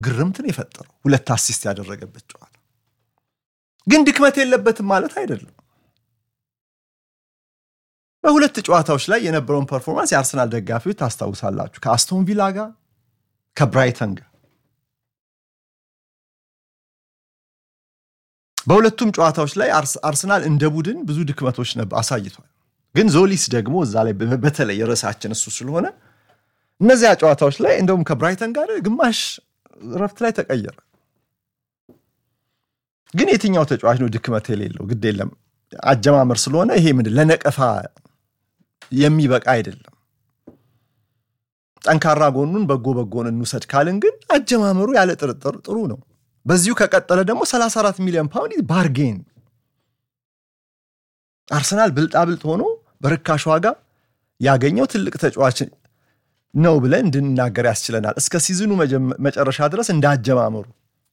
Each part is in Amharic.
ግርምትን የፈጠረው ሁለት አሲስት ያደረገበት ጨዋታ ግን ድክመት የለበትም ማለት አይደለም። በሁለት ጨዋታዎች ላይ የነበረውን ፐርፎርማንስ የአርሰናል ደጋፊዎች ታስታውሳላችሁ። ከአስቶን ቪላ ጋር ከብራይተን ጋር በሁለቱም ጨዋታዎች ላይ አርሰናል እንደ ቡድን ብዙ ድክመቶች አሳይቷል። ግን ዞሊስ ደግሞ እዛ ላይ በተለይ ርዕሳችን እሱ ስለሆነ እነዚያ ጨዋታዎች ላይ እንደውም ከብራይተን ጋር ግማሽ ረፍት ላይ ተቀየረ። ግን የትኛው ተጫዋች ነው ድክመት የሌለው? ግድ የለም አጀማመር ስለሆነ ይሄ ምንድን ለነቀፋ የሚበቃ አይደለም። ጠንካራ ጎኑን በጎ በጎን እንውሰድ ካልን ግን አጀማመሩ ያለ ጥርጥር ጥሩ ነው። በዚሁ ከቀጠለ ደግሞ 34 ሚሊዮን ፓውንድ ባርጌን አርሰናል ብልጣብልጥ ሆኖ በርካሽ ዋጋ ያገኘው ትልቅ ተጫዋች ነው ብለን እንድንናገር ያስችለናል። እስከ ሲዝኑ መጨረሻ ድረስ እንዳጀማመሩ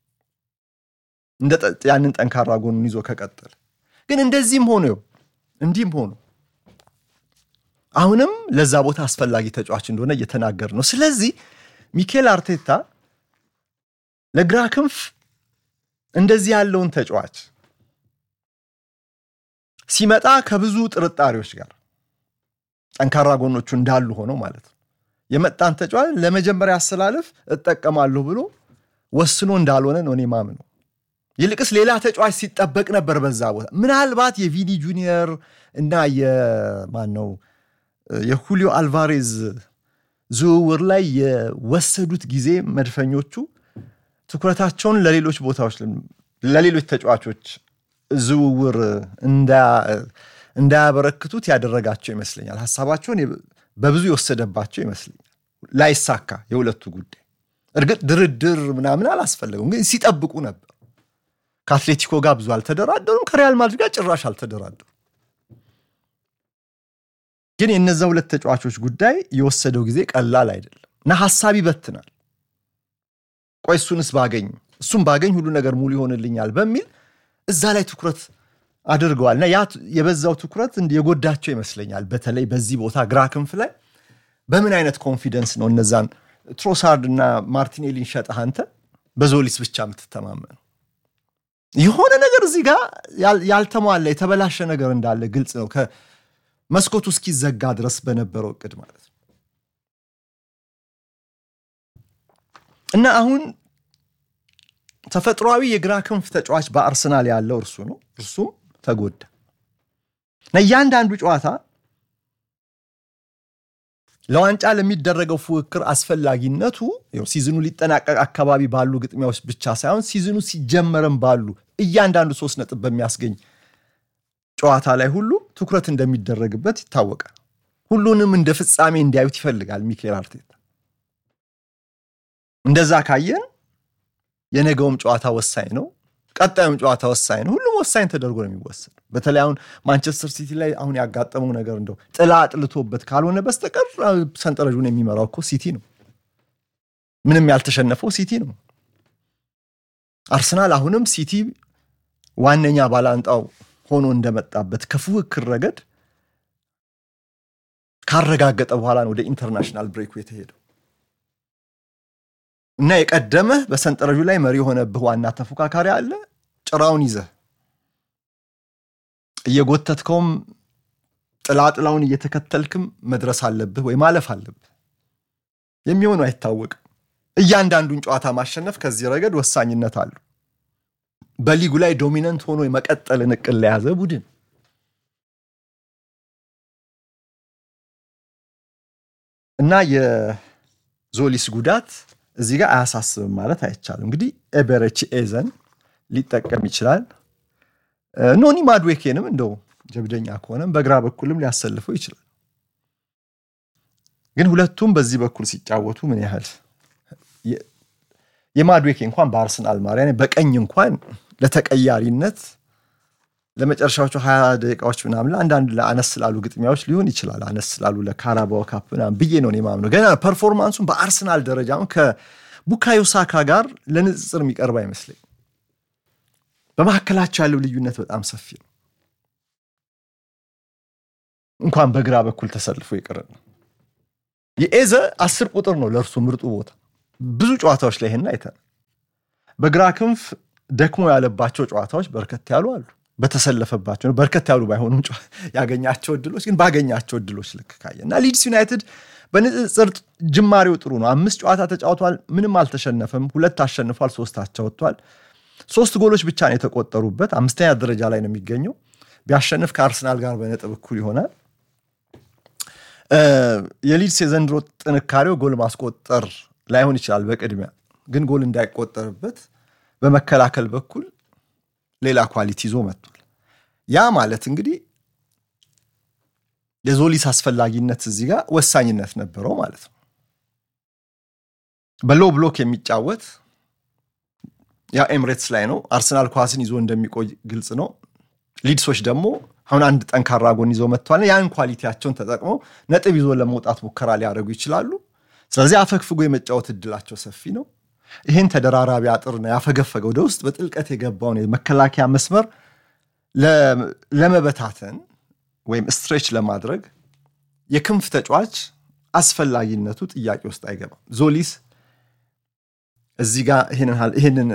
ያንን ጠንካራ ጎኑን ይዞ ከቀጠለ ግን እንደዚህም ሆኖ እንዲህም ሆኖ አሁንም ለዛ ቦታ አስፈላጊ ተጫዋች እንደሆነ እየተናገር ነው። ስለዚህ ሚኬል አርቴታ ለግራ ክንፍ እንደዚህ ያለውን ተጫዋች ሲመጣ ከብዙ ጥርጣሬዎች ጋር ጠንካራ ጎኖቹ እንዳሉ ሆነው ማለት ነው የመጣን ተጫዋች ለመጀመሪያ አሰላለፍ እጠቀማለሁ ብሎ ወስኖ እንዳልሆነ ነው እኔ ማምነው። ይልቅስ ሌላ ተጫዋች ሲጠበቅ ነበር በዛ ቦታ ምናልባት የቪኒ ጁኒየር እና የማን ነው የሁሊዮ አልቫሬዝ ዝውውር ላይ የወሰዱት ጊዜ መድፈኞቹ ትኩረታቸውን ለሌሎች ቦታዎች ለሌሎች ተጫዋቾች ዝውውር እንዳያበረክቱት ያደረጋቸው ይመስለኛል። ሀሳባቸውን በብዙ የወሰደባቸው ይመስለኛል። ላይሳካ የሁለቱ ጉዳይ እርግጥ ድርድር ምናምን አላስፈለገም፣ ግን ሲጠብቁ ነበር። ከአትሌቲኮ ጋር ብዙ አልተደራደሩም። ከሪያል ማድሪድ ጋር ጭራሽ አልተደራደሩም። ግን የነዛ ሁለት ተጫዋቾች ጉዳይ የወሰደው ጊዜ ቀላል አይደለም እና ሀሳብ ይበትናል። ቆይ እሱንስ ባገኝ እሱም ባገኝ ሁሉ ነገር ሙሉ ይሆንልኛል በሚል እዛ ላይ ትኩረት አድርገዋል እና ያ የበዛው ትኩረት የጎዳቸው ይመስለኛል። በተለይ በዚህ ቦታ ግራ ክንፍ ላይ በምን አይነት ኮንፊደንስ ነው እነዛን ትሮሳርድ እና ማርቲኔሊን ሸጠህ አንተ በዞሊስ ብቻ የምትተማመነው? የሆነ ነገር እዚህ ጋር ያልተሟላ የተበላሸ ነገር እንዳለ ግልጽ ነው። ከመስኮቱ እስኪዘጋ ድረስ በነበረው እቅድ ማለት ነው እና አሁን ተፈጥሯዊ የግራ ክንፍ ተጫዋች በአርሰናል ያለው እርሱ ነው። እርሱም ተጎዳ እና እያንዳንዱ ጨዋታ ለዋንጫ ለሚደረገው ፉክክር አስፈላጊነቱ ሲዝኑ ሊጠናቀቅ አካባቢ ባሉ ግጥሚያዎች ብቻ ሳይሆን ሲዝኑ ሲጀመርም ባሉ እያንዳንዱ ሶስት ነጥብ በሚያስገኝ ጨዋታ ላይ ሁሉ ትኩረት እንደሚደረግበት ይታወቃል። ሁሉንም እንደ ፍጻሜ እንዲያዩት ይፈልጋል ሚኬል አርቴታ። እንደዛ ካየን የነገውም ጨዋታ ወሳኝ ነው፣ ቀጣዩም ጨዋታ ወሳኝ ነው። ሁሉም ወሳኝ ተደርጎ ነው የሚወሰድ። በተለይ አሁን ማንቸስተር ሲቲ ላይ አሁን ያጋጠመው ነገር እንደው ጥላ አጥልቶበት ካልሆነ በስተቀር ሰንጠረዡን የሚመራው እኮ ሲቲ ነው። ምንም ያልተሸነፈው ሲቲ ነው። አርሰናል አሁንም ሲቲ ዋነኛ ባላንጣው ሆኖ እንደመጣበት ከፉክክር ረገድ ካረጋገጠ በኋላ ነው ወደ ኢንተርናሽናል ብሬኩ የተሄደው እና የቀደመህ በሰንጠረዡ ላይ መሪ የሆነብህ ዋና ተፎካካሪ አለ። ጭራውን ይዘህ እየጎተትከውም ጥላጥላውን እየተከተልክም መድረስ አለብህ ወይ ማለፍ አለብህ። የሚሆኑ አይታወቅም። እያንዳንዱን ጨዋታ ማሸነፍ ከዚህ ረገድ ወሳኝነት አለው። በሊጉ ላይ ዶሚነንት ሆኖ የመቀጠልን እቅድ ለያዘ ቡድን እና የዞሊስ ጉዳት እዚህ ጋር አያሳስብም ማለት አይቻልም። እንግዲህ ኤበረቺ ኤዘን ሊጠቀም ይችላል። ኖኒ ማድዌኬንም እንደው ጀብደኛ ከሆነም በግራ በኩልም ሊያሰልፈው ይችላል። ግን ሁለቱም በዚህ በኩል ሲጫወቱ ምን ያህል የማድዌኬ እንኳን በአርሰናል ማሪያ በቀኝ እንኳን ለተቀያሪነት ለመጨረሻዎቹ ሀያ ደቂቃዎች ምናምን አንዳንድ ለአነስ ስላሉ ግጥሚያዎች ሊሆን ይችላል። አነስ ስላሉ ለካራባው ካፕ ምናምን ብዬ ነው የማምነው። ገና ፐርፎርማንሱን በአርሰናል ደረጃ ከቡካዮ ሳካ ጋር ለንጽጽር የሚቀርብ አይመስለኝ። በመካከላቸው ያለው ልዩነት በጣም ሰፊ ነው። እንኳን በግራ በኩል ተሰልፎ ይቅር ነው። የኤዘ አስር ቁጥር ነው ለእርሱ ምርጡ ቦታ። ብዙ ጨዋታዎች ላይ ይህን አይተናል። በግራ ክንፍ ደክሞ ያለባቸው ጨዋታዎች በርከት ያሉ አሉ። በተሰለፈባቸው በርከት ያሉ ባይሆኑም ያገኛቸው እድሎች ግን ባገኛቸው እድሎች ልክ ካየ እና ሊድስ ዩናይትድ በንጽጽር ጅማሬው ጥሩ ነው። አምስት ጨዋታ ተጫውቷል፣ ምንም አልተሸነፈም። ሁለት አሸንፏል፣ ሶስት አቻ ወጥቷል። ሶስት ጎሎች ብቻ ነው የተቆጠሩበት። አምስተኛ ደረጃ ላይ ነው የሚገኘው። ቢያሸንፍ ከአርሰናል ጋር በነጥብ እኩል ይሆናል። የሊድስ የዘንድሮ ጥንካሬው ጎል ማስቆጠር ላይሆን ይችላል። በቅድሚያ ግን ጎል እንዳይቆጠርበት በመከላከል በኩል ሌላ ኳሊቲ ይዞ መጥቷል። ያ ማለት እንግዲህ የዞሊስ አስፈላጊነት እዚህ ጋር ወሳኝነት ነበረው ማለት ነው። በሎ ብሎክ የሚጫወት ያ ኤምሬትስ ላይ ነው። አርሰናል ኳስን ይዞ እንደሚቆይ ግልጽ ነው። ሊድሶች ደግሞ አሁን አንድ ጠንካራ ጎን ይዘው መጥተዋል። ያን ኳሊቲያቸውን ተጠቅመው ነጥብ ይዞ ለመውጣት ሙከራ ሊያደርጉ ይችላሉ። ስለዚህ አፈግፍጎ የመጫወት እድላቸው ሰፊ ነው። ይህን ተደራራቢ አጥር ነው ያፈገፈገ ወደ ውስጥ በጥልቀት የገባውን የመከላከያ መስመር ለመበታተን ወይም ስትሬች ለማድረግ የክንፍ ተጫዋች አስፈላጊነቱ ጥያቄ ውስጥ አይገባም። ዞሊስ እዚህ ጋር ይህንን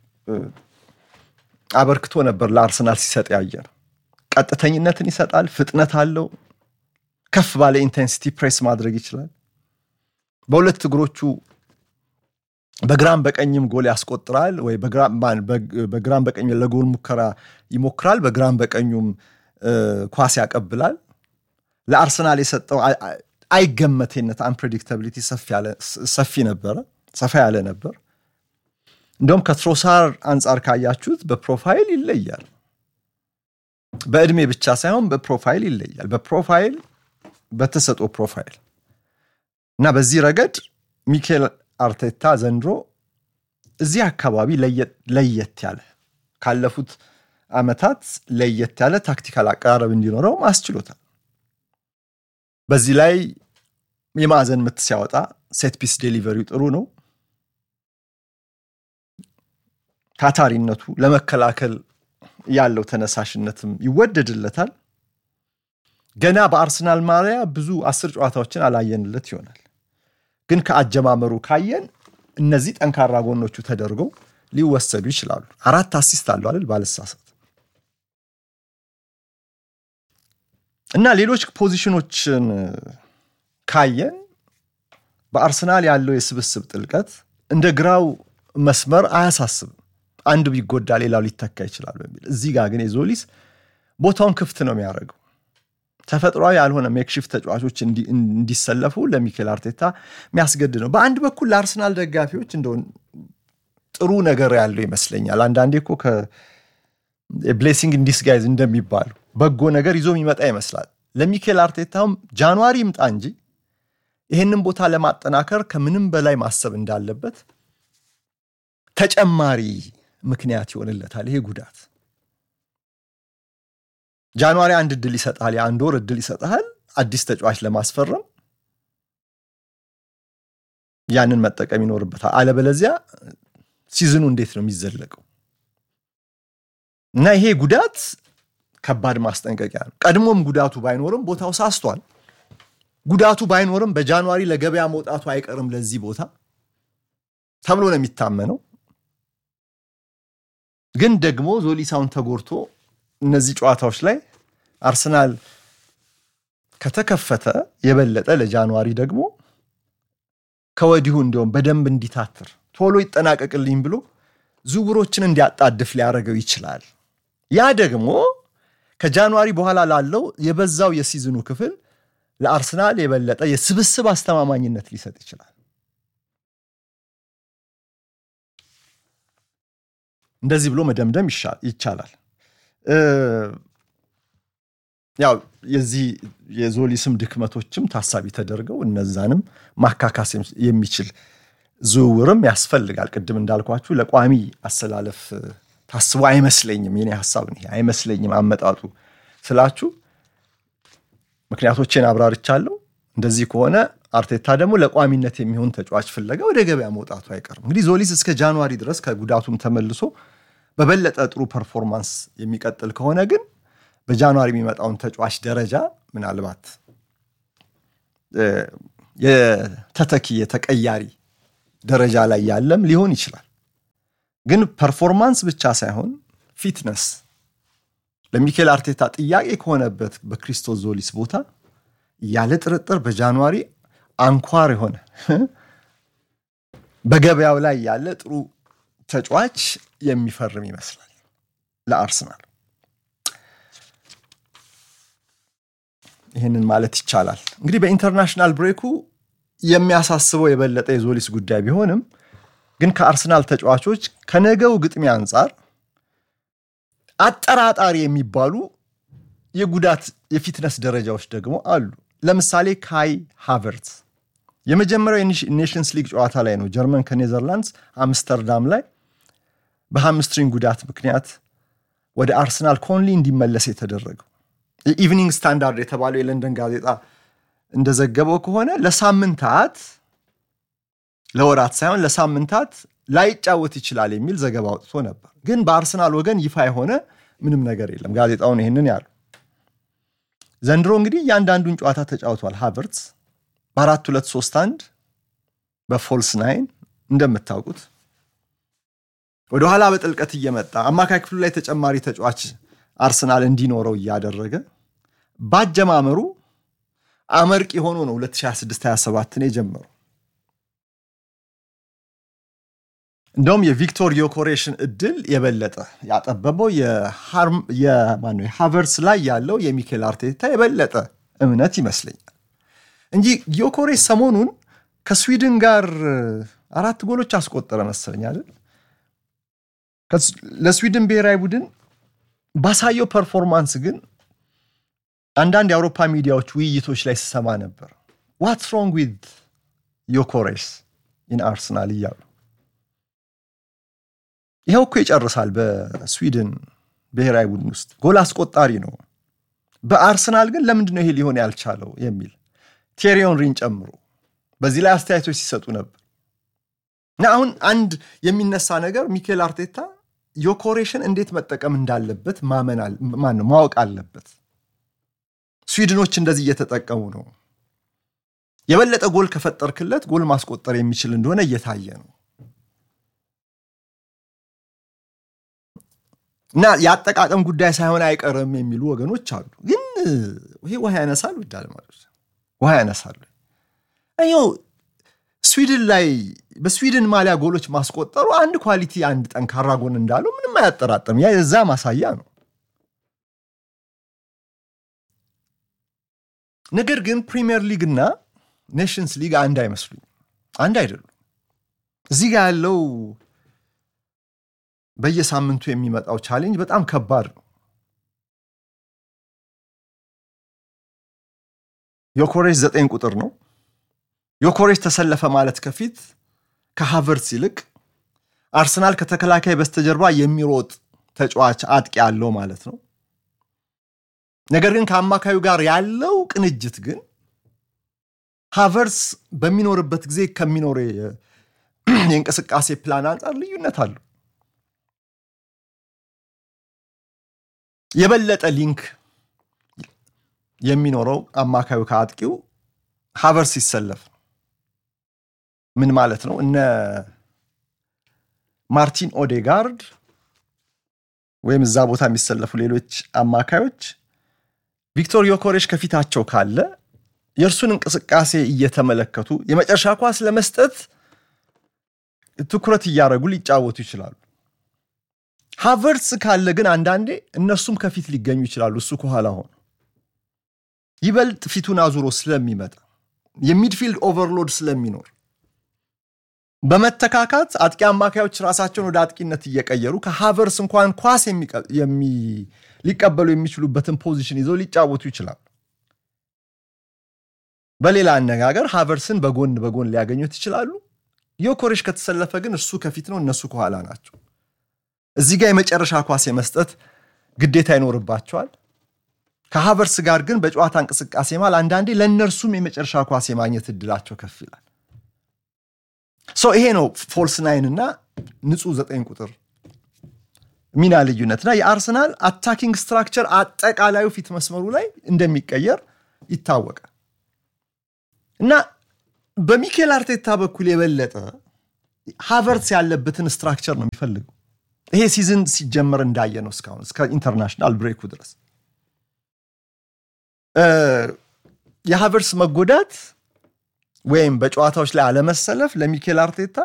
አበርክቶ ነበር ለአርሰናል ሲሰጥ ያየር ቀጥተኝነትን ይሰጣል። ፍጥነት አለው። ከፍ ባለ ኢንቴንሲቲ ፕሬስ ማድረግ ይችላል። በሁለት እግሮቹ በግራም በቀኝም ጎል ያስቆጥራል ወይ በግራም በቀኝ ለጎል ሙከራ ይሞክራል። በግራም በቀኙም ኳስ ያቀብላል። ለአርሰናል የሰጠው አይገመቴነት አንፕሬዲክታብሊቲ ሰፊ ነበረ፣ ሰፋ ያለ ነበር። እንዲሁም ከትሮሳር አንጻር ካያችሁት በፕሮፋይል ይለያል። በእድሜ ብቻ ሳይሆን በፕሮፋይል ይለያል። በፕሮፋይል በተሰጦ ፕሮፋይል እና በዚህ ረገድ ሚኬል አርቴታ ዘንድሮ እዚህ አካባቢ ለየት ያለ ካለፉት ዓመታት ለየት ያለ ታክቲካል አቀራረብ እንዲኖረው አስችሎታል። በዚህ ላይ የማዕዘን ምት ሲያወጣ ሴት ፒስ ዴሊቨሪው ጥሩ ነው። ታታሪነቱ ለመከላከል ያለው ተነሳሽነትም ይወደድለታል። ገና በአርሰናል ማሊያ ብዙ አስር ጨዋታዎችን አላየንለት ይሆናል። ግን ከአጀማመሩ ካየን እነዚህ ጠንካራ ጎኖቹ ተደርገው ሊወሰዱ ይችላሉ። አራት አሲስት አለው አይደል ባልሳሳት እና ሌሎች ፖዚሽኖችን ካየን በአርሰናል ያለው የስብስብ ጥልቀት እንደ ግራው መስመር አያሳስብም። አንዱ ቢጎዳ ሌላው ሊተካ ይችላል በሚል እዚህ ጋር ግን የዞሊስ ቦታውን ክፍት ነው የሚያደርገው። ተፈጥሯዊ ያልሆነ ሜክሽፍት ተጫዋቾች እንዲሰለፉ ለሚኬል አርቴታ የሚያስገድ ነው። በአንድ በኩል ለአርሰናል ደጋፊዎች እንደሆን ጥሩ ነገር ያለው ይመስለኛል። አንዳንዴ እኮ ብሌሲንግ ኢንዲስጋይዝ እንደሚባሉ በጎ ነገር ይዞ የሚመጣ ይመስላል። ለሚኬል አርቴታውም ጃንዋሪ ይምጣ እንጂ ይህንን ቦታ ለማጠናከር ከምንም በላይ ማሰብ እንዳለበት ተጨማሪ ምክንያት ይሆንለታል ይሄ ጉዳት። ጃንዋሪ አንድ እድል ይሰጥሃል፣ የአንድ ወር እድል ይሰጥሃል አዲስ ተጫዋች ለማስፈረም ያንን መጠቀም ይኖርበታል። አለበለዚያ ሲዝኑ እንዴት ነው የሚዘለቀው? እና ይሄ ጉዳት ከባድ ማስጠንቀቂያ ነው። ቀድሞም ጉዳቱ ባይኖርም ቦታው ሳስቷል። ጉዳቱ ባይኖርም በጃንዋሪ ለገበያ መውጣቱ አይቀርም ለዚህ ቦታ ተብሎ ነው የሚታመነው። ግን ደግሞ ዞሊሳውን ተጎድቶ እነዚህ ጨዋታዎች ላይ አርሰናል ከተከፈተ የበለጠ ለጃንዋሪ ደግሞ ከወዲሁ እንዲሁም በደንብ እንዲታትር ቶሎ ይጠናቀቅልኝ ብሎ ዝውውሮችን እንዲያጣድፍ ሊያደርገው ይችላል። ያ ደግሞ ከጃንዋሪ በኋላ ላለው የበዛው የሲዝኑ ክፍል ለአርሰናል የበለጠ የስብስብ አስተማማኝነት ሊሰጥ ይችላል። እንደዚህ ብሎ መደምደም ይቻላል። ያው የዚህ የዞሊስም ድክመቶችም ታሳቢ ተደርገው እነዛንም ማካካስ የሚችል ዝውውርም ያስፈልጋል። ቅድም እንዳልኳችሁ ለቋሚ አሰላለፍ ታስቦ አይመስለኝም። የኔ ሀሳብ ነው አይመስለኝም። አመጣጡ ስላችሁ ምክንያቶቼን አብራርቻለሁ። እንደዚህ ከሆነ አርቴታ ደግሞ ለቋሚነት የሚሆን ተጫዋች ፍለጋ ወደ ገበያ መውጣቱ አይቀርም። እንግዲህ ዞሊስ እስከ ጃንዋሪ ድረስ ከጉዳቱም ተመልሶ በበለጠ ጥሩ ፐርፎርማንስ የሚቀጥል ከሆነ ግን በጃንዋሪ የሚመጣውን ተጫዋች ደረጃ ምናልባት የተተኪ የተቀያሪ ደረጃ ላይ ያለም ሊሆን ይችላል። ግን ፐርፎርማንስ ብቻ ሳይሆን ፊትነስ ለሚኬል አርቴታ ጥያቄ ከሆነበት በክሪስቶስ ዞሊስ ቦታ ያለ ጥርጥር በጃንዋሪ አንኳር የሆነ በገበያው ላይ ያለ ጥሩ ተጫዋች የሚፈርም ይመስላል ለአርሰናል። ይህንን ማለት ይቻላል። እንግዲህ በኢንተርናሽናል ብሬኩ የሚያሳስበው የበለጠ የዞሊስ ጉዳይ ቢሆንም ግን ከአርሰናል ተጫዋቾች ከነገው ግጥሚያ አንጻር አጠራጣሪ የሚባሉ የጉዳት የፊትነስ ደረጃዎች ደግሞ አሉ። ለምሳሌ ካይ ሃቨርት የመጀመሪያው የኔሽንስ ሊግ ጨዋታ ላይ ነው ጀርመን ከኔዘርላንድስ አምስተርዳም ላይ በሃምስትሪንግ ጉዳት ምክንያት ወደ አርሰናል ኮንሊ እንዲመለስ የተደረገው። የኢቭኒንግ ስታንዳርድ የተባለው የለንደን ጋዜጣ እንደዘገበው ከሆነ ለሳምንታት ለወራት ሳይሆን ለሳምንታት ላይጫወት ይችላል የሚል ዘገባ አውጥቶ ነበር። ግን በአርሰናል ወገን ይፋ የሆነ ምንም ነገር የለም። ጋዜጣውን ይህንን ያሉ ዘንድሮ እንግዲህ እያንዳንዱን ጨዋታ ተጫውቷል። ሃቨርትስ በአራት ሁለት ሶስት አንድ በፎልስ ናይን እንደምታውቁት ወደኋላ በጥልቀት እየመጣ አማካይ ክፍሉ ላይ ተጨማሪ ተጫዋች አርሰናል እንዲኖረው እያደረገ ባጀማመሩ አመርቂ ሆኖ ነው 2026/27ን የጀመሩ። እንደውም የቪክቶር ዮኮሬሽን እድል የበለጠ ያጠበበው የሃቨርስ ላይ ያለው የሚኬል አርቴታ የበለጠ እምነት ይመስለኛል እንጂ ዮኮሬሽ ሰሞኑን ከስዊድን ጋር አራት ጎሎች አስቆጠረ መሰለኝ አይደል? ለስዊድን ብሔራዊ ቡድን ባሳየው ፐርፎርማንስ ግን አንዳንድ የአውሮፓ ሚዲያዎች ውይይቶች ላይ ስሰማ ነበር ዋትስ ሮንግ ዊዝ ዮኮሬስ ኢን አርሰናል እያሉ ይኸው እኮ ይጨርሳል። በስዊድን ብሔራዊ ቡድን ውስጥ ጎል አስቆጣሪ ነው። በአርሰናል ግን ለምንድን ነው ይሄ ሊሆን ያልቻለው የሚል ቴሪ ሄንሪን ጨምሮ በዚህ ላይ አስተያየቶች ሲሰጡ ነበር። እና አሁን አንድ የሚነሳ ነገር ሚኬል አርቴታ ዮኮሬሽን እንዴት መጠቀም እንዳለበት ማመን ነው ማወቅ አለበት። ስዊድኖች እንደዚህ እየተጠቀሙ ነው። የበለጠ ጎል ከፈጠርክለት ጎል ማስቆጠር የሚችል እንደሆነ እየታየ ነው። እና የአጠቃቀም ጉዳይ ሳይሆን አይቀርም የሚሉ ወገኖች አሉ። ግን ይሄ ውሃ ያነሳል። ውድ አድማጮች ውሃ ያነሳል። ይኸው ስዊድን ላይ በስዊድን ማሊያ ጎሎች ማስቆጠሩ አንድ ኳሊቲ አንድ ጠንካራ ጎን እንዳለው ምንም አያጠራጥርም። ያ የዛ ማሳያ ነው። ነገር ግን ፕሪሚየር ሊግ እና ኔሽንስ ሊግ አንድ አይመስሉኝ፣ አንድ አይደሉም። እዚህ ጋር ያለው በየሳምንቱ የሚመጣው ቻሌንጅ በጣም ከባድ ነው። ዮኮሬሽ ዘጠኝ ቁጥር ነው። ዮኮሬሽ ተሰለፈ ማለት ከፊት ከሃቨርትስ ይልቅ አርሰናል ከተከላካይ በስተጀርባ የሚሮጥ ተጫዋች አጥቂ ያለው ማለት ነው። ነገር ግን ከአማካዩ ጋር ያለው ቅንጅት ግን ሃቨርትስ በሚኖርበት ጊዜ ከሚኖር የእንቅስቃሴ ፕላን አንጻር ልዩነት አለው። የበለጠ ሊንክ የሚኖረው አማካዩ ከአጥቂው ሃቨርትስ ሲሰለፍ ምን ማለት ነው? እነ ማርቲን ኦዴጋርድ ወይም እዛ ቦታ የሚሰለፉ ሌሎች አማካዮች ቪክቶር ዮኮሬሽ ከፊታቸው ካለ የእርሱን እንቅስቃሴ እየተመለከቱ የመጨረሻ ኳስ ለመስጠት ትኩረት እያደረጉ ሊጫወቱ ይችላሉ። ሃቨርትስ ካለ ግን አንዳንዴ እነሱም ከፊት ሊገኙ ይችላሉ። እሱ ከኋላ ሆኖ ይበልጥ ፊቱን አዙሮ ስለሚመጣ የሚድፊልድ ኦቨርሎድ ስለሚኖር በመተካካት አጥቂ አማካዮች ራሳቸውን ወደ አጥቂነት እየቀየሩ ከሃቨርስ እንኳን ኳስ ሊቀበሉ የሚችሉበትን ፖዚሽን ይዘው ሊጫወቱ ይችላሉ። በሌላ አነጋገር ሃቨርስን በጎን በጎን ሊያገኙት ይችላሉ። ዮኮሬሽ ከተሰለፈ ግን እሱ ከፊት ነው፣ እነሱ ከኋላ ናቸው። እዚህ ጋር የመጨረሻ ኳስ የመስጠት ግዴታ ይኖርባቸዋል። ከሃቨርስ ጋር ግን በጨዋታ እንቅስቃሴ ማል አንዳንዴ ለእነርሱም የመጨረሻ ኳስ የማግኘት እድላቸው ከፍ ይላል። ይሄ ነው ፎልስ ናይን እና ንጹህ ዘጠኝ ቁጥር ሚና ልዩነትና የአርሰናል አታኪንግ ስትራክቸር አጠቃላዩ ፊት መስመሩ ላይ እንደሚቀየር ይታወቃል እና በሚኬል አርቴታ በኩል የበለጠ ሃቨርትስ ያለበትን ስትራክቸር ነው የሚፈልገው። ይሄ ሲዝን ሲጀመር እንዳየ ነው እስካሁን እስከ ኢንተርናሽናል ብሬኩ ድረስ የሃቨርስ መጎዳት ወይም በጨዋታዎች ላይ አለመሰለፍ ለሚኬል አርቴታ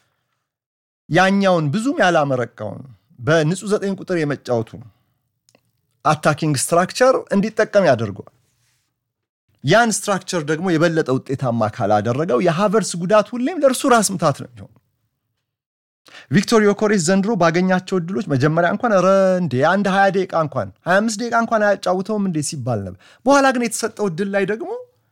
ያኛውን ብዙም ያላመረቃውን በንጹህ ዘጠኝ ቁጥር የመጫወቱ አታኪንግ ስትራክቸር እንዲጠቀም ያደርገዋል። ያን ስትራክቸር ደግሞ የበለጠ ውጤታማ ካላደረገው የሃቨርስ ጉዳት ሁሌም ለእርሱ ራስ ምታት ነው የሚሆኑ። ቪክቶር ዮኮሬስ ዘንድሮ ባገኛቸው እድሎች መጀመሪያ እንኳን ረ እንዴ አንድ 20 ደቂቃ እንኳን 25 ደቂቃ እንኳን አያጫውተውም እንዴ ሲባል ነበር። በኋላ ግን የተሰጠው እድል ላይ ደግሞ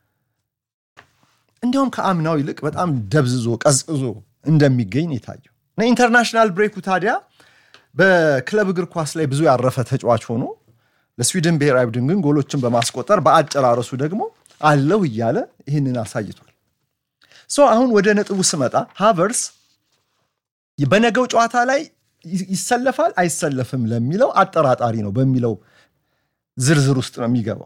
እንዲያውም ከአምናው ይልቅ በጣም ደብዝዞ ቀዝቅዞ እንደሚገኝ የታየው እና ኢንተርናሽናል ብሬኩ ታዲያ በክለብ እግር ኳስ ላይ ብዙ ያረፈ ተጫዋች ሆኖ ለስዊድን ብሔራዊ ቡድን ግን ጎሎችን በማስቆጠር በአጨራረሱ ደግሞ አለው እያለ ይህንን አሳይቷል። ሶ አሁን ወደ ነጥቡ ስመጣ ሃቨርስ በነገው ጨዋታ ላይ ይሰለፋል አይሰለፍም ለሚለው አጠራጣሪ ነው በሚለው ዝርዝር ውስጥ ነው የሚገባው።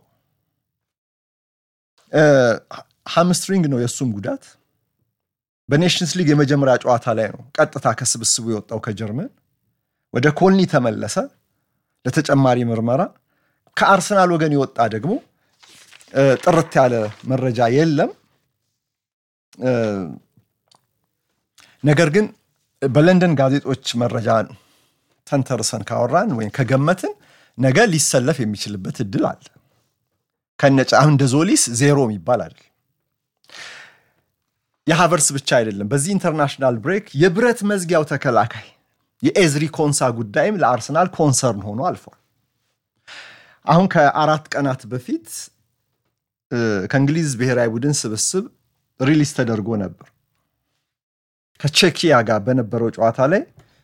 ሃምስትሪንግ ነው የእሱም ጉዳት። በኔሽንስ ሊግ የመጀመሪያ ጨዋታ ላይ ነው ቀጥታ ከስብስቡ የወጣው ከጀርመን ወደ ኮልኒ ተመለሰ ለተጨማሪ ምርመራ። ከአርሰናል ወገን የወጣ ደግሞ ጥርት ያለ መረጃ የለም። ነገር ግን በለንደን ጋዜጦች መረጃ ተንተርሰን ካወራን ወይም ከገመትን ነገ ሊሰለፍ የሚችልበት እድል አለ። ከነጫ እንደ ዞሊስ ዜሮ የሚባል አይደል። የሃቨርስ ብቻ አይደለም። በዚህ ኢንተርናሽናል ብሬክ የብረት መዝጊያው ተከላካይ የኤዝሪ ኮንሳ ጉዳይም ለአርሰናል ኮንሰርን ሆኖ አልፏል። አሁን ከአራት ቀናት በፊት ከእንግሊዝ ብሔራዊ ቡድን ስብስብ ሪሊዝ ተደርጎ ነበር። ከቼኪያ ጋር በነበረው ጨዋታ ላይ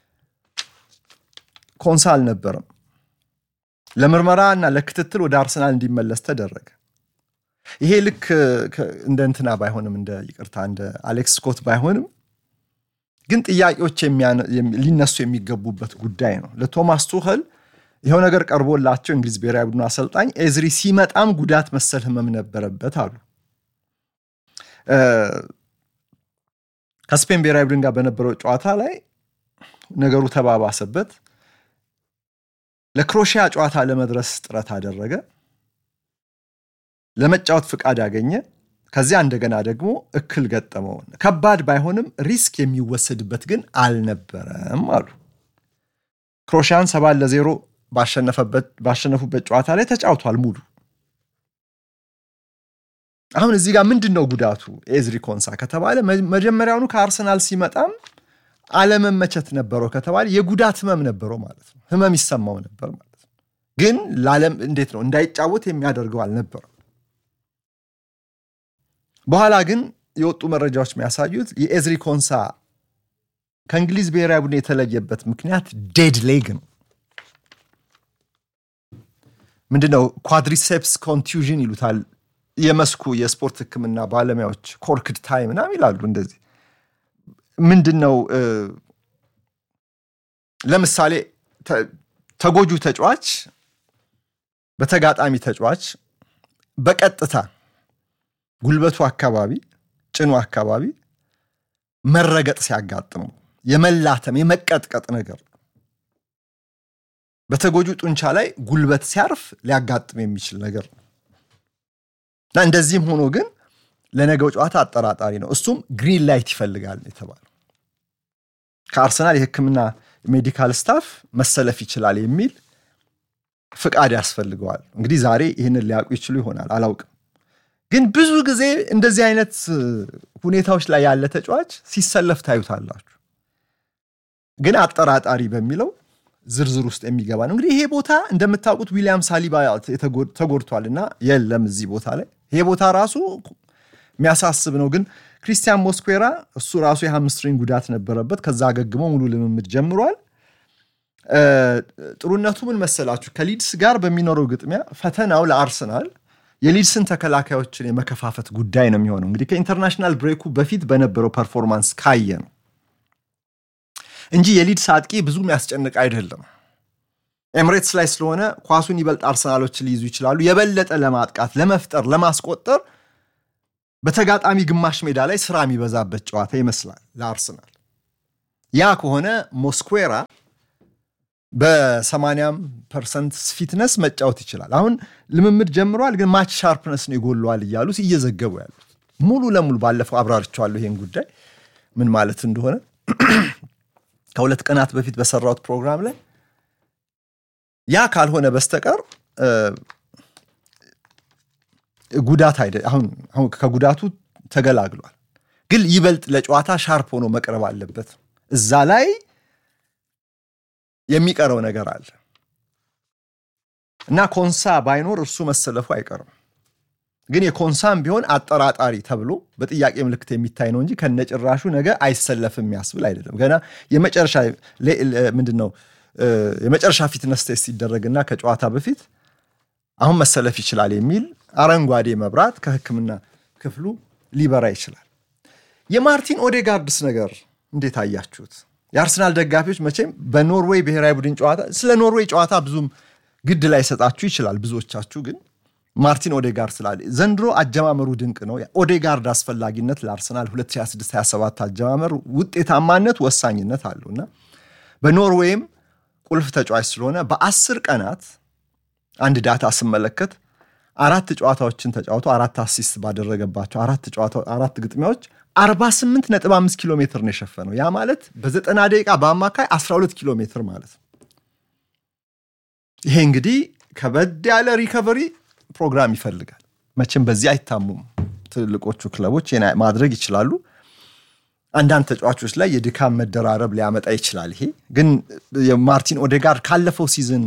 ኮንሳ አልነበረም። ለምርመራ እና ለክትትል ወደ አርሰናል እንዲመለስ ተደረገ። ይሄ ልክ እንደ እንትና ባይሆንም እንደ ይቅርታ እንደ አሌክስ ስኮት ባይሆንም ግን ጥያቄዎች ሊነሱ የሚገቡበት ጉዳይ ነው። ለቶማስ ቱኸል ይኸው ነገር ቀርቦላቸው እንግሊዝ ብሔራዊ ቡድኑ አሰልጣኝ ኤዝሪ ሲመጣም ጉዳት መሰል ህመም ነበረበት አሉ። ከስፔን ብሔራዊ ቡድን ጋር በነበረው ጨዋታ ላይ ነገሩ ተባባሰበት። ለክሮሺያ ጨዋታ ለመድረስ ጥረት አደረገ። ለመጫወት ፍቃድ አገኘ። ከዚያ እንደገና ደግሞ እክል ገጠመው። ከባድ ባይሆንም ሪስክ የሚወሰድበት ግን አልነበረም አሉ። ክሮሺያን ሰባት ለዜሮ ባሸነፉበት ጨዋታ ላይ ተጫውቷል ሙሉ። አሁን እዚህ ጋር ምንድን ነው ጉዳቱ ኤዝሪ ኮንሳ ከተባለ መጀመሪያውኑ ከአርሰናል ሲመጣም አለመመቸት ነበረው ከተባለ የጉዳት ህመም ነበረው ማለት ነው። ህመም ይሰማው ነበር ማለት ነው። ግን ለዓለም እንዴት ነው እንዳይጫወት የሚያደርገው አልነበረም። በኋላ ግን የወጡ መረጃዎች የሚያሳዩት የኤዝሪ ኮንሳ ከእንግሊዝ ብሔራዊ ቡድን የተለየበት ምክንያት ዴድ ሌግ ነው። ምንድነው ኳድሪሴፕስ ኮንቱዥን ይሉታል የመስኩ የስፖርት ሕክምና ባለሙያዎች ኮርክድ ታይም ምናምን ይላሉ። እንደዚህ ምንድን ነው ለምሳሌ ተጎጁ ተጫዋች በተጋጣሚ ተጫዋች በቀጥታ ጉልበቱ አካባቢ ጭኑ አካባቢ መረገጥ ሲያጋጥመው የመላተም የመቀጥቀጥ ነገር በተጎጁ ጡንቻ ላይ ጉልበት ሲያርፍ ሊያጋጥም የሚችል ነገር ነው እና እንደዚህም ሆኖ ግን ለነገው ጨዋታ አጠራጣሪ ነው። እሱም ግሪን ላይት ይፈልጋል የተባለው ከአርሰናል የሕክምና ሜዲካል ስታፍ መሰለፍ ይችላል የሚል ፍቃድ ያስፈልገዋል። እንግዲህ ዛሬ ይህንን ሊያውቁ ይችሉ ይሆናል አላውቅም። ግን ብዙ ጊዜ እንደዚህ አይነት ሁኔታዎች ላይ ያለ ተጫዋች ሲሰለፍ ታዩታላችሁ። ግን አጠራጣሪ በሚለው ዝርዝር ውስጥ የሚገባ ነው። እንግዲህ ይሄ ቦታ እንደምታውቁት ዊሊያም ሳሊባ ተጎድቷል እና የለም እዚህ ቦታ ላይ ይሄ ቦታ ራሱ የሚያሳስብ ነው። ግን ክሪስቲያን ሞስኩዌራ እሱ ራሱ የሃምስትሪንግ ጉዳት ነበረበት። ከዛ አገግሞ ሙሉ ልምምድ ጀምሯል። ጥሩነቱ ምን መሰላችሁ? ከሊድስ ጋር በሚኖረው ግጥሚያ ፈተናው ለአርሰናል የሊድስን ተከላካዮችን የመከፋፈት ጉዳይ ነው የሚሆነው። እንግዲህ ከኢንተርናሽናል ብሬኩ በፊት በነበረው ፐርፎርማንስ ካየ ነው እንጂ የሊድስ አጥቂ ብዙም ያስጨንቅ አይደለም። ኤምሬትስ ላይ ስለሆነ ኳሱን ይበልጥ አርሰናሎች ሊይዙ ይችላሉ። የበለጠ ለማጥቃት ለመፍጠር፣ ለማስቆጠር በተጋጣሚ ግማሽ ሜዳ ላይ ስራ የሚበዛበት ጨዋታ ይመስላል ለአርሰናል። ያ ከሆነ ሞስኩዌራ በሰማንያም ፐርሰንት ፊትነስ መጫወት ይችላል። አሁን ልምምድ ጀምሯል፣ ግን ማች ሻርፕነስ ነው ይጎለዋል እያሉ እየዘገቡ ያሉት ሙሉ ለሙሉ ባለፈው አብራርቸዋለሁ ይሄን ጉዳይ ምን ማለት እንደሆነ ከሁለት ቀናት በፊት በሰራሁት ፕሮግራም ላይ ያ ካልሆነ በስተቀር ጉዳት አይደ አሁን አሁን ከጉዳቱ ተገላግሏል፣ ግን ይበልጥ ለጨዋታ ሻርፕ ሆኖ መቅረብ አለበት። እዛ ላይ የሚቀረው ነገር አለ እና ኮንሳ ባይኖር እርሱ መሰለፉ አይቀርም። ግን የኮንሳም ቢሆን አጠራጣሪ ተብሎ በጥያቄ ምልክት የሚታይ ነው እንጂ ከነጭራሹ ነገ አይሰለፍም የሚያስብል አይደለም። ገና የመጨረሻ ምንድን ነው የመጨረሻ ፊትነስ ቴስት ሲደረግና ከጨዋታ በፊት አሁን መሰለፍ ይችላል የሚል አረንጓዴ መብራት ከሕክምና ክፍሉ ሊበራ ይችላል። የማርቲን ኦዴጋርድስ ነገር እንዴት አያችሁት? የአርሰናል ደጋፊዎች መቼም በኖርዌይ ብሔራዊ ቡድን ጨዋታ ስለ ኖርዌይ ጨዋታ ብዙም ግድ ላይ ሰጣችሁ ይችላል። ብዙዎቻችሁ ግን ማርቲን ኦዴጋርድ ስላለ ዘንድሮ አጀማመሩ ድንቅ ነው። ኦዴጋርድ አስፈላጊነት ለአርሰናል 2026/27 አጀማመር ውጤታማነት ወሳኝነት አለው እና በኖርዌይም ቁልፍ ተጫዋች ስለሆነ በአስር ቀናት አንድ ዳታ ስመለከት አራት ጨዋታዎችን ተጫውቶ አራት አሲስት ባደረገባቸው አራት ግጥሚያዎች 48.5 ኪሎ ሜትር ነው የሸፈነው። ያ ማለት በዘጠና ደቂቃ በአማካይ 12 ኪሎ ሜትር ማለት ነው። ይሄ እንግዲህ ከበድ ያለ ሪከቨሪ ፕሮግራም ይፈልጋል። መቼም በዚህ አይታሙም ትልቆቹ ክለቦች ማድረግ ይችላሉ። አንዳንድ ተጫዋቾች ላይ የድካም መደራረብ ሊያመጣ ይችላል። ይሄ ግን የማርቲን ኦዴጋርድ ካለፈው ሲዝን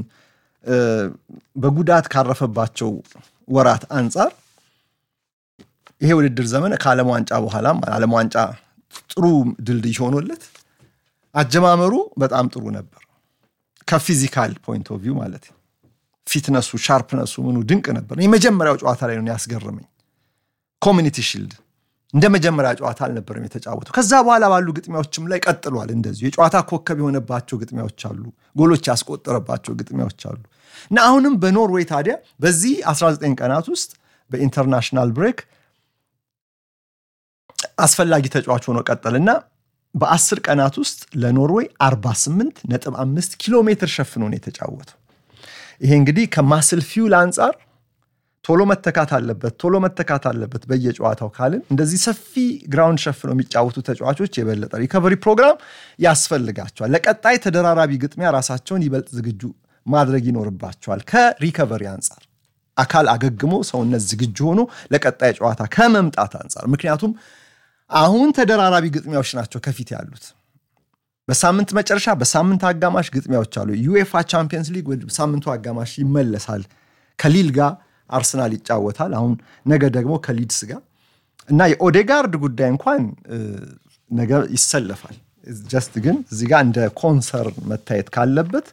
በጉዳት ካረፈባቸው ወራት አንጻር ይሄ ውድድር ዘመን ከዓለም ዋንጫ በኋላም ዓለም ዋንጫ ጥሩ ድልድይ ሆኖለት አጀማመሩ በጣም ጥሩ ነበር። ከፊዚካል ፖይንት ኦፍ ቪው ማለት ፊትነሱ፣ ሻርፕነሱ ምኑ ድንቅ ነበር። የመጀመሪያው ጨዋታ ላይ ነው ያስገረመኝ። ኮሚኒቲ ሺልድ እንደ መጀመሪያ ጨዋታ አልነበረም የተጫወተው። ከዛ በኋላ ባሉ ግጥሚያዎችም ላይ ቀጥሏል። እንደዚሁ የጨዋታ ኮከብ የሆነባቸው ግጥሚያዎች አሉ፣ ጎሎች ያስቆጠረባቸው ግጥሚያዎች አሉ እና አሁንም በኖርዌይ ታዲያ በዚህ 19 ቀናት ውስጥ በኢንተርናሽናል ብሬክ አስፈላጊ ተጫዋች ሆኖ ቀጠልና በአስር ቀናት ውስጥ ለኖርዌይ 48 ነጥብ 5 ኪሎ ሜትር ሸፍኖ ነው የተጫወተው። ይሄ እንግዲህ ከማስል ፊውል አንጻር ቶሎ መተካት አለበት፣ ቶሎ መተካት አለበት በየጨዋታው ካልን እንደዚህ ሰፊ ግራውንድ ሸፍነው የሚጫወቱ ተጫዋቾች የበለጠ ሪከቨሪ ፕሮግራም ያስፈልጋቸዋል። ለቀጣይ ተደራራቢ ግጥሚያ ራሳቸውን ይበልጥ ዝግጁ ማድረግ ይኖርባቸዋል። ከሪከቨሪ አንጻር አካል አገግሞ ሰውነት ዝግጁ ሆኖ ለቀጣይ ጨዋታ ከመምጣት አንጻር ምክንያቱም አሁን ተደራራቢ ግጥሚያዎች ናቸው ከፊት ያሉት። በሳምንት መጨረሻ በሳምንት አጋማሽ ግጥሚያዎች አሉ። ዩኤፋ ቻምፒየንስ ሊግ ሳምንቱ አጋማሽ ይመለሳል። ከሊል ጋር አርሰናል ይጫወታል። አሁን ነገ ደግሞ ከሊድስ ጋር እና የኦዴጋርድ ጉዳይ እንኳን ነገ ይሰለፋል። ጀስት ግን እዚህ ጋር እንደ ኮንሰርን መታየት ካለበት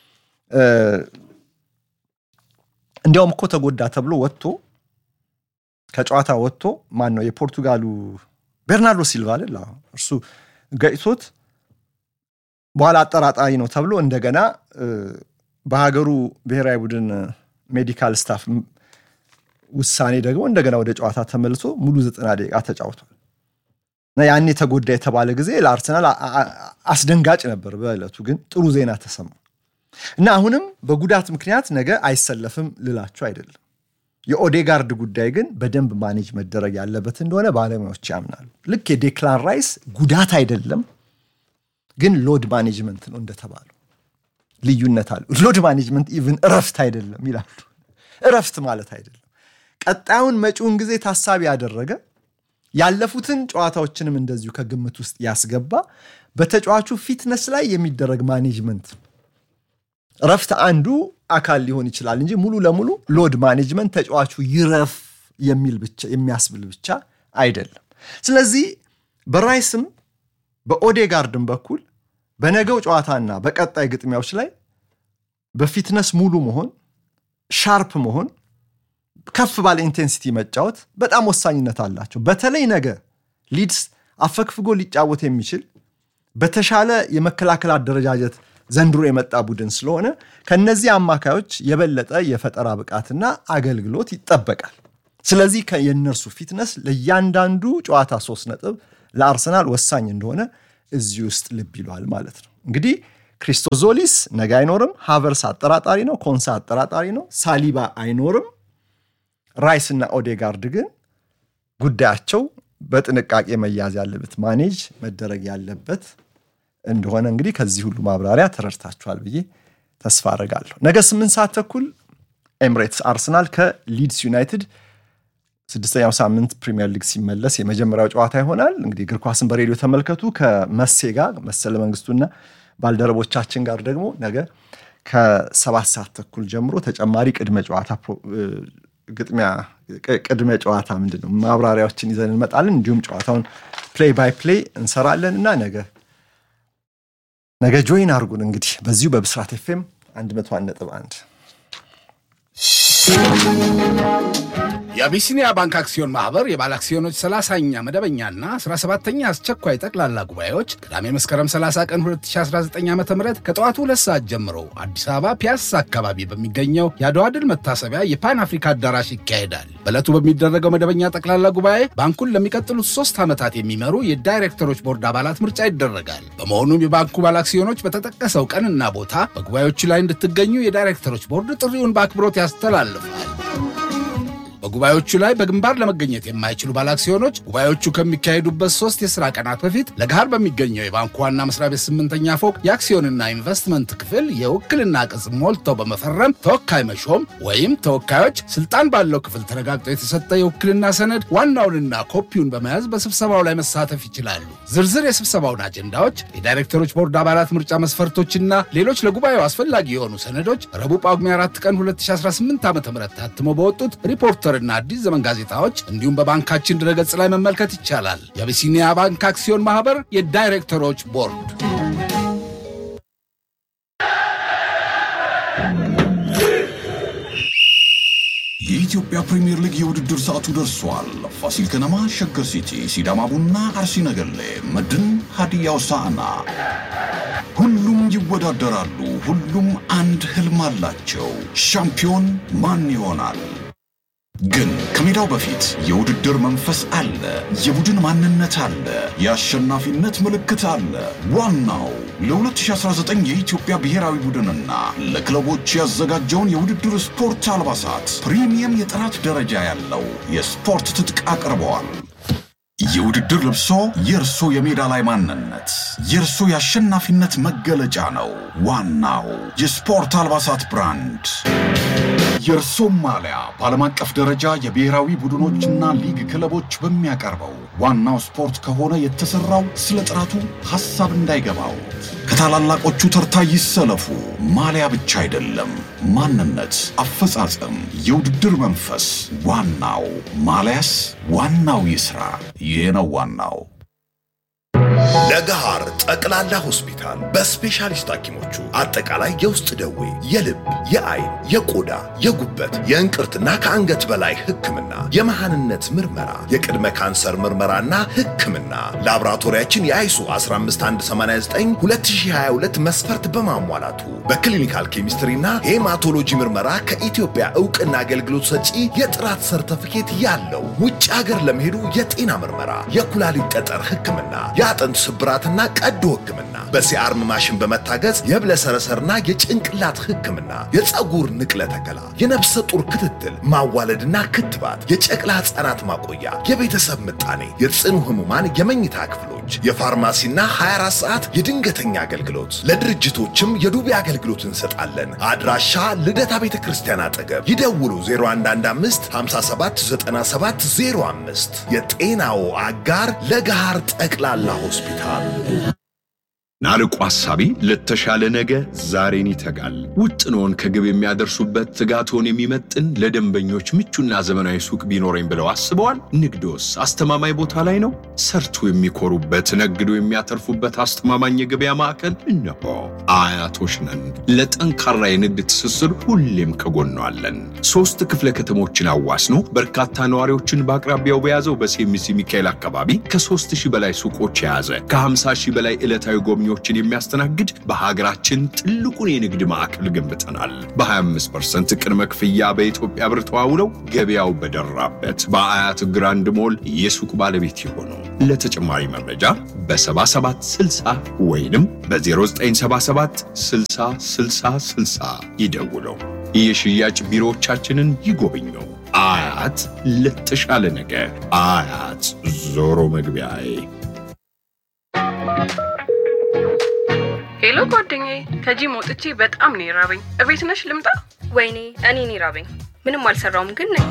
እንዲያውም እኮ ተጎዳ ተብሎ ወጥቶ ከጨዋታ ወጥቶ ማን ነው የፖርቱጋሉ ቤርናርዶ ሲልቫ አይደል? እርሱ ገጭቶት በኋላ አጠራጣሪ ነው ተብሎ እንደገና በሀገሩ ብሔራዊ ቡድን ሜዲካል ስታፍ ውሳኔ ደግሞ እንደገና ወደ ጨዋታ ተመልሶ ሙሉ ዘጠና ደቂቃ ተጫውቷል እና ያኔ ተጎዳ የተባለ ጊዜ ለአርሰናል አስደንጋጭ ነበር። በዕለቱ ግን ጥሩ ዜና ተሰማ እና አሁንም በጉዳት ምክንያት ነገ አይሰለፍም ልላችሁ አይደለም። የኦዴጋርድ ጉዳይ ግን በደንብ ማኔጅ መደረግ ያለበት እንደሆነ ባለሙያዎች ያምናሉ። ልክ የዴክላን ራይስ ጉዳት አይደለም፣ ግን ሎድ ማኔጅመንት ነው እንደተባለው ልዩነት አለ። ሎድ ማኔጅመንት ኢቭን እረፍት አይደለም ይላሉ። እረፍት ማለት አይደለም። ቀጣዩን መጪውን ጊዜ ታሳቢ ያደረገ ያለፉትን ጨዋታዎችንም እንደዚሁ ከግምት ውስጥ ያስገባ በተጫዋቹ ፊትነስ ላይ የሚደረግ ማኔጅመንት እረፍት አንዱ አካል ሊሆን ይችላል እንጂ ሙሉ ለሙሉ ሎድ ማኔጅመንት ተጫዋቹ ይረፍ የሚል ብቻ የሚያስብል ብቻ አይደለም። ስለዚህ በራይስም በኦዴጋርድም በኩል በነገው ጨዋታና በቀጣይ ግጥሚያዎች ላይ በፊትነስ ሙሉ መሆን፣ ሻርፕ መሆን፣ ከፍ ባለ ኢንቴንሲቲ መጫወት በጣም ወሳኝነት አላቸው። በተለይ ነገ ሊድስ አፈግፍጎ ሊጫወት የሚችል በተሻለ የመከላከል አደረጃጀት ዘንድሮ የመጣ ቡድን ስለሆነ ከነዚህ አማካዮች የበለጠ የፈጠራ ብቃትና አገልግሎት ይጠበቃል። ስለዚህ የእነርሱ ፊትነስ ለእያንዳንዱ ጨዋታ ሶስት ነጥብ ለአርሰናል ወሳኝ እንደሆነ እዚህ ውስጥ ልብ ይሏል ማለት ነው። እንግዲህ ክሪስቶዞሊስ ነገ አይኖርም። ሃቨርስ አጠራጣሪ ነው። ኮንሳ አጠራጣሪ ነው። ሳሊባ አይኖርም። ራይስ እና ኦዴጋርድ ግን ጉዳያቸው በጥንቃቄ መያዝ ያለበት ማኔጅ መደረግ ያለበት እንደሆነ እንግዲህ ከዚህ ሁሉ ማብራሪያ ተረድታችኋል ብዬ ተስፋ አደርጋለሁ። ነገ ስምንት ሰዓት ተኩል ኤምሬትስ አርሰናል ከሊድስ ዩናይትድ ስድስተኛው ሳምንት ፕሪሚየር ሊግ ሲመለስ የመጀመሪያው ጨዋታ ይሆናል። እንግዲህ እግር ኳስን በሬዲዮ ተመልከቱ። ከመሴ ጋር መሰለ መንግስቱና ባልደረቦቻችን ጋር ደግሞ ነገ ከሰባት ሰዓት ተኩል ጀምሮ ተጨማሪ ቅድመ ጨዋታ ግጥሚያ ቅድመ ጨዋታ ምንድን ነው ማብራሪያዎችን ይዘን እንመጣለን። እንዲሁም ጨዋታውን ፕሌይ ባይ ፕሌይ እንሰራለን እና ነገ ነገ ጆይን አድርጉን እንግዲህ በዚሁ በብስራት ኤፍኤም 101 ነጥብ 1 የአቢሲኒያ ባንክ አክሲዮን ማህበር የባለ አክሲዮኖች 30ኛ መደበኛና 17ኛ አስቸኳይ ጠቅላላ ጉባኤዎች ቅዳሜ መስከረም 30 ቀን 2019 ዓ ም ከጠዋቱ ሁለት ሰዓት ጀምሮ አዲስ አበባ ፒያሳ አካባቢ በሚገኘው የአድዋ ድል መታሰቢያ የፓን አፍሪካ አዳራሽ ይካሄዳል። በዕለቱ በሚደረገው መደበኛ ጠቅላላ ጉባኤ ባንኩን ለሚቀጥሉት ሶስት ዓመታት የሚመሩ የዳይሬክተሮች ቦርድ አባላት ምርጫ ይደረጋል። በመሆኑም የባንኩ ባለ አክሲዮኖች በተጠቀሰው ቀንና ቦታ በጉባኤዎቹ ላይ እንድትገኙ የዳይሬክተሮች ቦርድ ጥሪውን በአክብሮት ያስተላልፋል። በጉባኤዎቹ ላይ በግንባር ለመገኘት የማይችሉ ባለአክሲዮኖች ጉባኤዎቹ ከሚካሄዱበት ሶስት የሥራ ቀናት በፊት ለገሃር በሚገኘው የባንኩ ዋና መስሪያ ቤት ስምንተኛ ፎቅ የአክሲዮንና ኢንቨስትመንት ክፍል የውክልና ቅጽ ሞልተው በመፈረም ተወካይ መሾም ወይም ተወካዮች ስልጣን ባለው ክፍል ተረጋግጦ የተሰጠ የውክልና ሰነድ ዋናውንና ኮፒውን በመያዝ በስብሰባው ላይ መሳተፍ ይችላሉ። ዝርዝር የስብሰባውን አጀንዳዎች፣ የዳይሬክተሮች ቦርድ አባላት ምርጫ መስፈርቶችና ሌሎች ለጉባኤው አስፈላጊ የሆኑ ሰነዶች ረቡዕ ጳጉሜ 4 ቀን 2018 ዓ ም ታትሞ በወጡት ሪፖርተር እና አዲስ ዘመን ጋዜጣዎች እንዲሁም በባንካችን ድረገጽ ላይ መመልከት ይቻላል። የአቢሲኒያ ባንክ አክሲዮን ማህበር የዳይሬክተሮች ቦርድ የኢትዮጵያ ፕሪምየር ሊግ የውድድር ሰዓቱ ደርሷል። ፋሲል ከነማ፣ ሸገር ሲቲ፣ ሲዳማ ቡና፣ አርሲ ነገሌ፣ መድን፣ ሀዲያ ሆሳዕና ሁሉም ይወዳደራሉ። ሁሉም አንድ ህልም አላቸው። ሻምፒዮን ማን ይሆናል? ግን ከሜዳው በፊት የውድድር መንፈስ አለ፣ የቡድን ማንነት አለ፣ የአሸናፊነት ምልክት አለ። ዋናው ለ2019 የኢትዮጵያ ብሔራዊ ቡድንና ለክለቦች ያዘጋጀውን የውድድር ስፖርት አልባሳት ፕሪሚየም የጥራት ደረጃ ያለው የስፖርት ትጥቅ አቅርበዋል። የውድድር ልብሶ የእርሶ የሜዳ ላይ ማንነት፣ የእርሶ የአሸናፊነት መገለጫ ነው። ዋናው የስፖርት አልባሳት ብራንድ የእርሶም ማሊያ በዓለም አቀፍ ደረጃ የብሔራዊ ቡድኖችና ሊግ ክለቦች በሚያቀርበው ዋናው ስፖርት ከሆነ የተሠራው ስለ ጥራቱ ሐሳብ እንዳይገባው ከታላላቆቹ ተርታ ይሰለፉ። ማሊያ ብቻ አይደለም፣ ማንነት፣ አፈጻጸም፣ የውድድር መንፈስ ዋናው ማሊያስ ዋናው ይስራ። ይህ ነው ዋናው። ለገሃር ጠቅላላ ሆስፒታል በስፔሻሊስት ሐኪሞቹ አጠቃላይ የውስጥ ደዌ፣ የልብ፣ የአይን፣ የቆዳ፣ የጉበት፣ የእንቅርትና ከአንገት በላይ ሕክምና፣ የመሃንነት ምርመራ፣ የቅድመ ካንሰር ምርመራና ሕክምና ላቦራቶሪያችን የአይሱ 15189 2022 መስፈርት በማሟላቱ በክሊኒካል ኬሚስትሪና ሄማቶሎጂ ምርመራ ከኢትዮጵያ ዕውቅና አገልግሎት ሰጪ የጥራት ሰርተፊኬት ያለው ውጭ ሀገር ለመሄዱ የጤና ምርመራ፣ የኩላሊት ጠጠር ሕክምና፣ የአጥንት ስብራትና ቀዶ ሕክምና በሲአርም ማሽን በመታገዝ የብለሰረሰርና የጭንቅላት ሕክምና፣ የፀጉር ንቅለ ተከላ፣ የነፍሰ ጡር ክትትል፣ ማዋለድና ክትባት፣ የጨቅላ ሕፃናት ማቆያ፣ የቤተሰብ ምጣኔ፣ የጽኑ ህሙማን የመኝታ ክፍሎች፣ የፋርማሲና 24 ሰዓት የድንገተኛ አገልግሎት፣ ለድርጅቶችም የዱቤ አገልግሎት እንሰጣለን። አድራሻ ልደታ ቤተ ክርስቲያን አጠገብ ይደውሉ 0115 5797 05 የጤናው አጋር ለገሃር ጠቅላላ ሆስፒታል። ናርቆ ሐሳቢ ለተሻለ ነገ ዛሬን ይተጋል። ውጥኖን ከግብ የሚያደርሱበት ትጋቶን የሚመጥን ለደንበኞች ምቹና ዘመናዊ ሱቅ ቢኖረኝ ብለው አስበዋል? ንግዶስ አስተማማኝ ቦታ ላይ ነው? ሰርቶ የሚኮሩበት ነግዶ የሚያተርፉበት አስተማማኝ የገበያ ማዕከል እነሆ። አያቶች ነን። ለጠንካራ የንግድ ትስስር ሁሌም ከጎኗ አለን። ሶስት ክፍለ ከተሞችን አዋስኖ በርካታ ነዋሪዎችን በአቅራቢያው በያዘው በሴሚሲ ሚካኤል አካባቢ ከ3000 በላይ ሱቆች የያዘ ከ50 ሺህ በላይ ዕለታዊ ጎብኚ ደንበኞችን የሚያስተናግድ በሀገራችን ትልቁን የንግድ ማዕከል ገንብተናል። በ25 ቅድመ ክፍያ በኢትዮጵያ ብር ተዋውለው ገበያው በደራበት በአያት ግራንድ ሞል የሱቅ ባለቤት የሆኑ ለተጨማሪ መረጃ በ7760 ወይንም በ0977 60 60 60 ይደውለው። የሽያጭ ቢሮዎቻችንን ይጎብኙ። አያት ለተሻለ ነገ። አያት ዞሮ መግቢያዬ። ሄሎ ጓደኛዬ፣ ከጂም ወጥቼ በጣም ነው የራበኝ። እቤት ነሽ ልምጣ? ወይኔ እኔን ይራበኝ። ምንም አልሰራውም ግን ነኝ።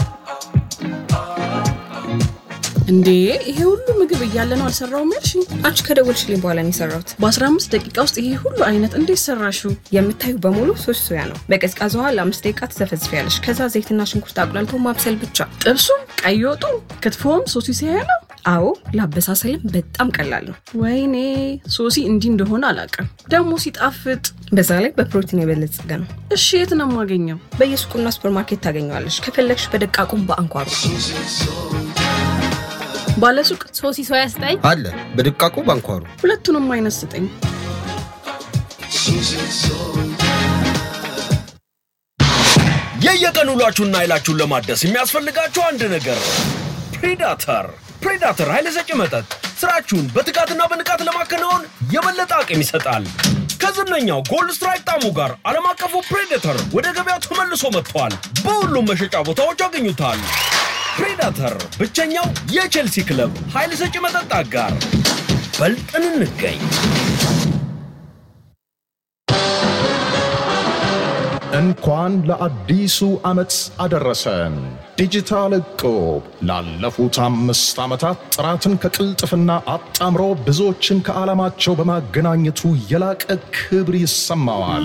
እንዴ ይሄ ሁሉ ምግብ እያለ ነው አልሰራውም ያልሽኝ? አንቺ ከደወልሽልኝ በኋላ ነው የሰራሁት። በ15 ደቂቃ ውስጥ ይሄ ሁሉ አይነት እንዴት ሰራሽው? የምታዩ በሙሉ ሶስት ሶያ ነው። በቀዝቃዛ ውሃ ለአምስት ደቂቃ ትዘፈዝፊያለሽ። ከዛ ዘይትና ሽንኩርት አቁላልቶ ማብሰል ብቻ። ጥብሱም፣ ቀይ ወጡ፣ ክትፎም ሶሲ ሲያያ ነው። አዎ ለአበሳሰልም በጣም ቀላል ነው። ወይኔ ሶሲ እንዲህ እንደሆነ አላውቅም። ደግሞ ሲጣፍጥ። በዛ ላይ በፕሮቲን የበለጸገ ነው። እሺ የት ነው የማገኘው? በየሱቁና ሱፐርማርኬት ታገኘዋለሽ። ከፈለግሽ በደቃቁም በአንኳሩ ባለሱቅ ሶሲ ሶያ ስጠኝ አለ በድቃቁ ባንኳሩ ሁለቱንም አይነት ስጠኝ። የየቀን ውሏችሁና ኃይላችሁን ለማደስ የሚያስፈልጋችሁ አንድ ነገር ነው። ፕሬዳተር ፕሬዳተር ኃይለ ሰጪ መጠጥ ስራችሁን በትጋትና በንቃት ለማከናወን የበለጠ አቅም ይሰጣል። ከዝነኛው ጎልድ ስትራይክ ጣዕሙ ጋር ዓለም አቀፉ ፕሬዴተር ወደ ገበያው ተመልሶ መጥቷል። በሁሉም መሸጫ ቦታዎች ያገኙታል። ፕሬዳተር ብቸኛው የቼልሲ ክለብ ኃይል ሰጪ መጠጥ አጋር። በልጠን እንገኝ። እንኳን ለአዲሱ ዓመት አደረሰን። ዲጂታል እቁብ ላለፉት አምስት ዓመታት ጥራትን ከቅልጥፍና አጣምሮ ብዙዎችን ከዓላማቸው በማገናኘቱ የላቀ ክብር ይሰማዋል።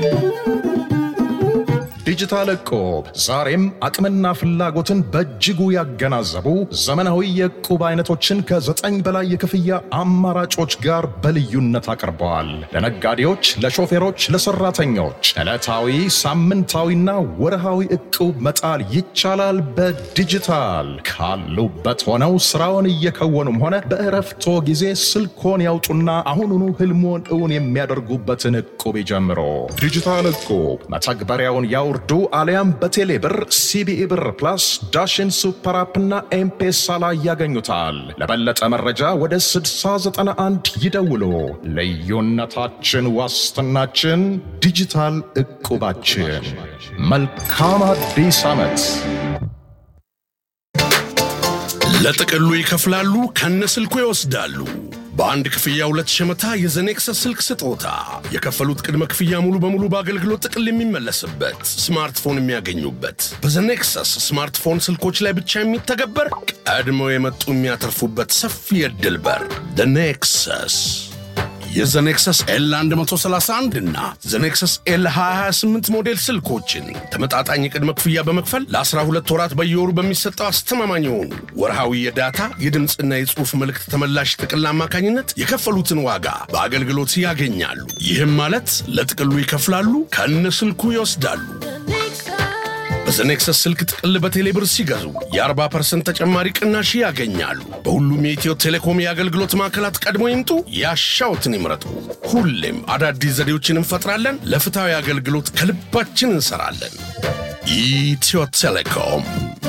ዲጂታል እቁብ ዛሬም አቅምና ፍላጎትን በእጅጉ ያገናዘቡ ዘመናዊ የእቁብ አይነቶችን ከዘጠኝ በላይ የክፍያ አማራጮች ጋር በልዩነት አቅርበዋል። ለነጋዴዎች፣ ለሾፌሮች፣ ለሰራተኞች ዕለታዊ፣ ሳምንታዊና ወርሃዊ እቁብ መጣል ይቻላል። በዲጂታል ካሉበት ሆነው ስራውን እየከወኑም ሆነ በእረፍቶ ጊዜ ስልኮን ያውጡና አሁኑኑ ህልሞን እውን የሚያደርጉበትን እቁብ ይጀምሮ። ዲጂታል እቁብ መተግበሪያውን ያውርዱ አሊያም በቴሌ ብር፣ ሲቢኢ ብር ፕላስ፣ ዳሽን ሱፐር አፕና ኤምፔሳ ላይ ያገኙታል። ለበለጠ መረጃ ወደ 6091 ይደውሉ። ልዩነታችን ዋስትናችን ዲጂታል እቁባችን። መልካም አዲስ ዓመት። ለጥቅሉ ይከፍላሉ፣ ከነስልኩ ይወስዳሉ። በአንድ ክፍያ ሁለት ሸመታ የዘኔክሰስ ስልክ ስጦታ። የከፈሉት ቅድመ ክፍያ ሙሉ በሙሉ በአገልግሎት ጥቅል የሚመለስበት ስማርትፎን የሚያገኙበት በዘኔክሰስ ስማርትፎን ስልኮች ላይ ብቻ የሚተገበር ቀድመው የመጡ የሚያተርፉበት ሰፊ የዕድል በር ኔክሰስ የዘኔክሰስ ኤል 131 እና ዘኔክሰስ ኤል 228 ሞዴል ስልኮችን ተመጣጣኝ የቅድመ ክፍያ በመክፈል ለ12 ወራት በየወሩ በሚሰጠው አስተማማኝ የሆኑ ወርሃዊ የዳታ የድምፅና የጽሑፍ መልእክት ተመላሽ ጥቅል አማካኝነት የከፈሉትን ዋጋ በአገልግሎት ያገኛሉ። ይህም ማለት ለጥቅሉ ይከፍላሉ፣ ከነ ስልኩ ይወስዳሉ። በዘኔክሰስ ስልክ ጥቅል በቴሌብር ሲገዙ የ40% ተጨማሪ ቅናሽ ያገኛሉ። በሁሉም የኢትዮ ቴሌኮም የአገልግሎት ማዕከላት ቀድሞ ይምጡ፣ ያሻውትን ይምረጡ። ሁሌም አዳዲስ ዘዴዎችን እንፈጥራለን። ለፍትሐዊ አገልግሎት ከልባችን እንሰራለን። ኢትዮ ቴሌኮም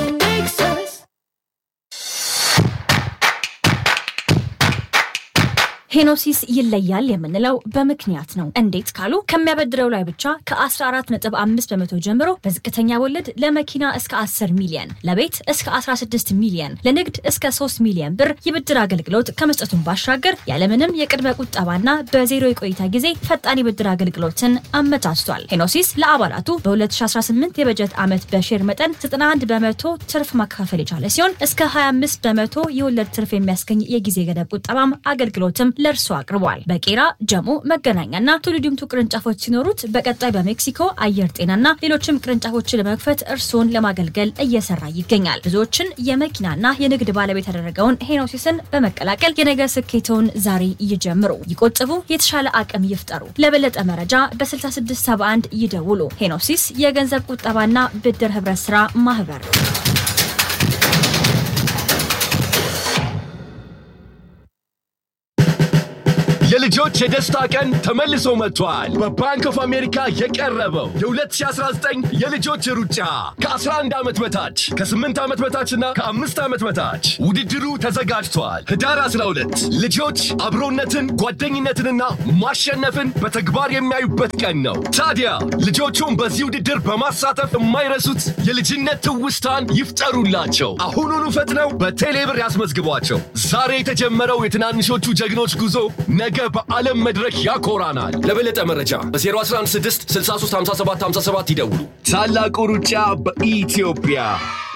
ሄኖሲስ ይለያል የምንለው በምክንያት ነው። እንዴት ካሉ ከሚያበድረው ላይ ብቻ ከ14.5 በመቶ ጀምሮ በዝቅተኛ ወለድ ለመኪና እስከ 10 ሚሊየን፣ ለቤት እስከ 16 ሚሊየን፣ ለንግድ እስከ 3 ሚሊየን ብር የብድር አገልግሎት ከመስጠቱን ባሻገር ያለምንም የቅድመ ቁጠባና በዜሮ የቆይታ ጊዜ ፈጣን የብድር አገልግሎትን አመቻችቷል። ሄኖሲስ ለአባላቱ በ2018 የበጀት ዓመት በሼር መጠን 91 በመቶ ትርፍ ማከፋፈል የቻለ ሲሆን እስከ 25 በመቶ የወለድ ትርፍ የሚያስገኝ የጊዜ ገደብ ቁጠባም አገልግሎትም ለእርሱ አቅርቧል። በቄራ ጀሞ፣ መገናኛና ቱሉ ዲምቱ ቅርንጫፎች ሲኖሩት በቀጣይ በሜክሲኮ አየር ጤናና ሌሎችም ቅርንጫፎችን ለመክፈት እርስዎን ለማገልገል እየሰራ ይገኛል። ብዙዎችን የመኪናና የንግድ ባለቤት ያደረገውን ሄኖሲስን በመቀላቀል የነገ ስኬተውን ዛሬ ይጀምሩ፣ ይቆጥቡ፣ የተሻለ አቅም ይፍጠሩ። ለበለጠ መረጃ በ6671 ይደውሉ። ሄኖሲስ የገንዘብ ቁጠባና ብድር ህብረት ስራ ማህበር የልጆች የደስታ ቀን ተመልሶ መጥቷል። በባንክ ኦፍ አሜሪካ የቀረበው የ2019 የልጆች ሩጫ ከ11 ዓመት በታች ከ8 ዓመት በታችና ከ5 ዓመት በታች ውድድሩ ተዘጋጅቷል። ህዳር 12 ልጆች አብሮነትን፣ ጓደኝነትንና ማሸነፍን በተግባር የሚያዩበት ቀን ነው። ታዲያ ልጆቹን በዚህ ውድድር በማሳተፍ የማይረሱት የልጅነት ትውስታን ይፍጠሩላቸው። አሁኑኑ ፈጥነው በቴሌብር ያስመዝግቧቸው። ዛሬ የተጀመረው የትናንሾቹ ጀግኖች ጉዞ ነገ በዓለም መድረክ ያኮራናል። ለበለጠ መረጃ በ0116 63 57 57 ይደውሉ። ታላቁ ሩጫ በኢትዮጵያ